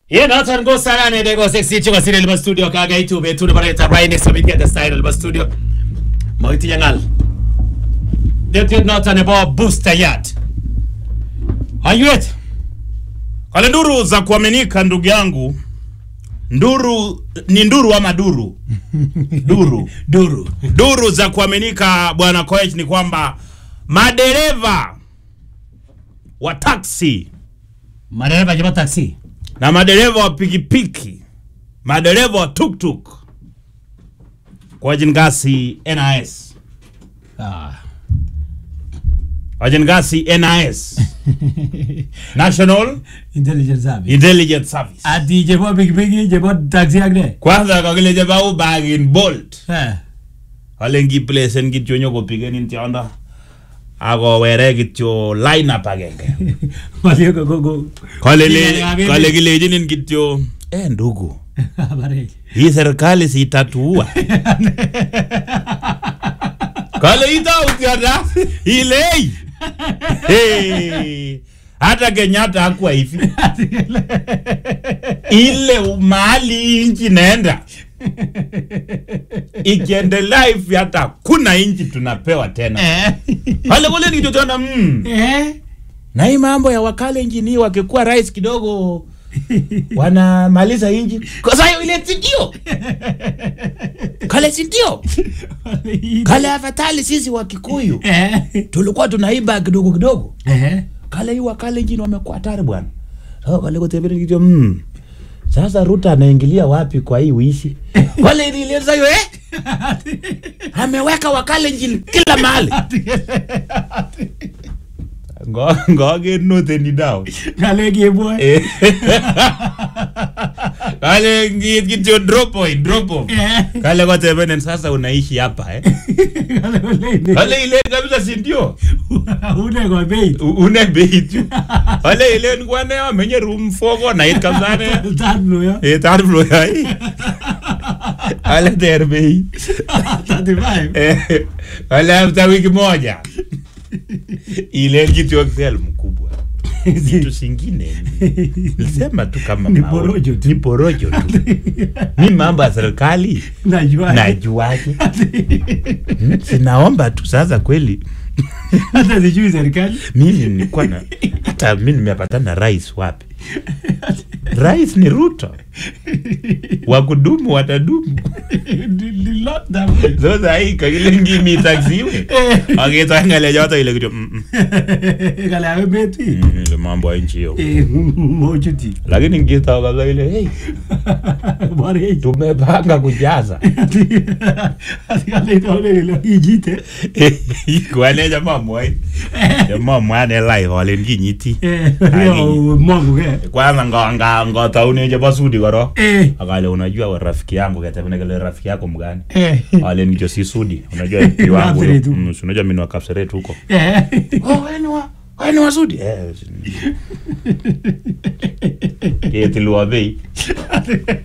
Ye noton ko saa nane dakikoshek sisit chekosir nebo studio kakaitu betut nebo retab raini sikobit ketestai nebo studio mokitinye ng'al tetut noton nebo booster yard Hayuet Kale nduru za kuaminika ndugu yangu, nduru ni nduru ama duru? Duru, duru duru za kuaminika bwana Koech ni kwamba madereva wa taksi madereva chebo taxi na madereva wa pikipiki, madereva wa tuktuk Koech ngasi NIS, ah. Koech ngasi NIS National intelligence service Intelligence Service. ati chebo pikipiki chebo taxi ak ne Kwanza kakile cheba ubagin bolt Eh. ale ngiplesen kityo nyokopigenin tiondo akowere kityo line up agenge Wale ko- ko- ko- kale Kile le- kabebe. kale kilechinin kityo eh ndugu Habari. hii serikali sitatua kale itautiada ilei hey. hata kenyatta hakuwa hivi ile mahali inchi naenda ikiendelea hivi hata kuna inchi tunapewa tena Eh. pale kule nikichochona mm. Eh. na hii mambo ya wakale injini wakikuwa rais kidogo wanamaliza inji kwa sayo ile sindio kale sindio kale afadhali sisi wa kikuyu Eh. tulikuwa tunaiba kidogo kidogo Eh. kale hii wakale injini wamekuwa hatari bwana so, kale kutembea kicho mm. sasa ruta anaingilia wapi kwa hii uishi kale ilielezayo eh ameweka wakale injini kila mahali ngo ngoge noteni dao Kale kebwoe. Eh. kale ngit kityo drop off drop off Eh. kale kotebenen sasa unaishi hapa eh Kale kole- kale ile kabisa si ndio Une kwa bei. U- une beit yu kale ile ngwane amenye room 4 ko nait kabisa ne Tano yo. eh tar flo yai kale ter bei 35. eh kale after wiki moja ile kityo Excel mkubwa vitu singine nilisema tu kama Ni maoni. porojo tu. ni porojo tu mi mambo ya serikali Najua. najuaje Hmm, sinaomba tu sasa kweli Hata sijui serikali. mimi nilikuwa na hata mi nimepatana na rais wapi rais ni ruto wakudumu watadumu Ni lockdown. sasa hii kakile ngimi taksiwe akitangale joto ile kitu mm, mm, Kale awe beti. mm, ile mambo ya nchi hiyo Eh, mojuti. lakini ngita kabla ile hey, Bore. tumepanga kujaza Ati kale itaone lilo ijite. kwane jamaa mwai jamaa mwane live walen kinyiti Eh, Ai. yo mongo ke. kwanza nga nga nga taune chebo sudi koro Eh. akale unajua wa rafiki yangu katapina kale rafiki yako mgani Eh. ale nicho si sudi unajua pi wangu Kapseret huko. mm, si unajua mimi ni wa Kapseret huko Eh. oh wewe ni wa wewe ni wa sudi eh si- keti luwa bei